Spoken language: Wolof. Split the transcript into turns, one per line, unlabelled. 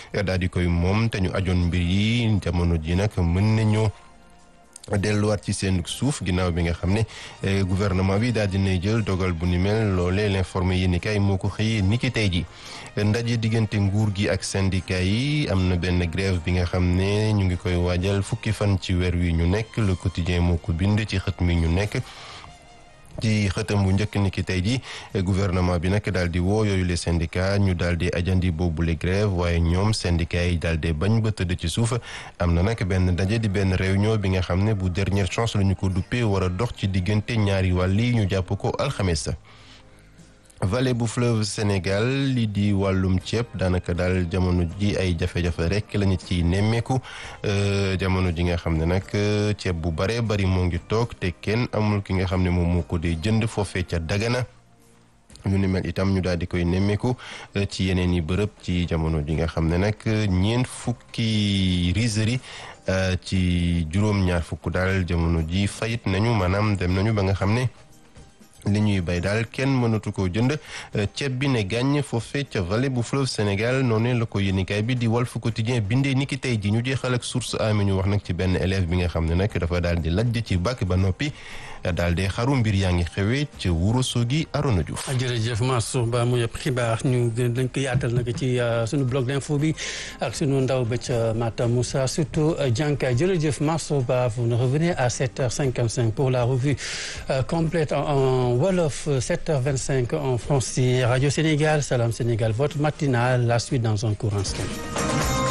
daal di koy moom te ñu ajoon mbir yi jamono ji nag mën nañoo delluwaat ci seen suuf ginnaaw bi nga xam ne gouvernement bi daal dinay jël dogal bu ni mel loolee l'informé yi ni kay moo ko xëyee ni ki tey ji ndaje diggante nguur gi ak syndicat yi am na benn grève bi nga xam ne ñu ngi koy waajal fukki fan ci weer wi ñu nekk le quotidien moo ko bind ci xët mi ñu nekk ci xëtam bu njëkk ni ki tey ji gouvernement bi nag daal di woo yooyu les syndicats ñu daal di ajandi boobu les grève waaye ñoom syndicats yi daal di bañ ba tëdd ci suuf am na nag benn daje di benn réunion bi nga xam ne bu dernière chance la ñu ko duppee war a dox ci diggante ñaari wàll yi ñu jàpp ko alxames vallée bu fleuve Sénégal li di wàllum ceeb daanaka daal jamono ji ay jafe-jafe rek lañu ci nemmeeku jamono ji nga xam ne nag ceeb bu bare bari moo ngi toog te kenn amul ki nga xam ne moom moo ko dee jënd foofee ca Dagana ñu ni mel itam ñu daal di koy nemmeeku ci yeneen i bërëb ci jamono ji nga xam ne nag ñeent fukki rizerie ci juróom-ñaar fukk daal jamono ji fayit nañu maanaam dem nañu ba nga xam ne li ñuy bay daal kenn mënatu koo jënd ceeb bi ne gàññ foofee ca vallée bu fleuve Sénégal noonu la ko yéenikaay bi di Walf Quotidien bindee ni ki tey ji ñu jeexal ak source a mi ñu wax nag ci benn élève bi nga xam ne nag dafa daal di lajj ci bàkk ba noppi daal di xaru mbir yaa ngi xewee ca Ourossogui Arona Diouf.
jërëjëf Mansour Ba mu yëpp xibaar ñu dañ ko yaatal nag ci suñu blog d'info bi ak suñu ndaw ba ca Matam Moussa surtout Dianka jërëjëf Mansour Ba vous nous revenez à 7h55 pour la revue complète en Wolof 7h25 en français Radio Sénégal Salam Sénégal votre matinale la suite dans un court instant.